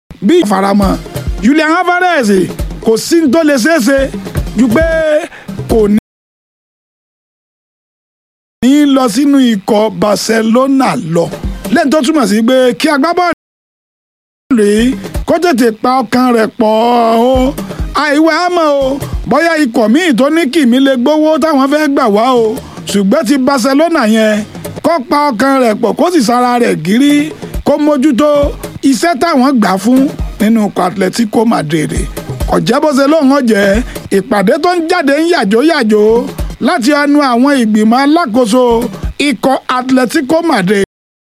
bí ìfaramọ́ Julian Alvarez kò sí ní tó lè ṣeéṣe ju pé kò ní ní lọ sínú ikọ̀ Barcelona lọ lẹ́yìn tó túmọ̀ sí pé kí agbábọ́ọ̀lù rèé kó tètè pa ọkàn rẹ̀ pọ̀ o àìwẹ̀ àmọ́ o bóyá ikọ̀ míì tó ní kìmí lè gbowó táwọn fẹ́ gbà wá o ṣùgbọ́n ti Barcelona yẹn kó pa ọkàn rẹ̀ pọ̀ kó sì sára rẹ̀ gírí kó mójútó iṣẹ́ táwọn gbà fún nínú ikọ̀ Atletico Madrid ọ̀jẹ́ bó ṣe lóun ọ̀jẹ́ ìpàdé tó ń jáde ń yàjóyàjó láti ẹnu àwọn ìgbìmọ̀ alákòóso ikọ̀ Atletico Madrid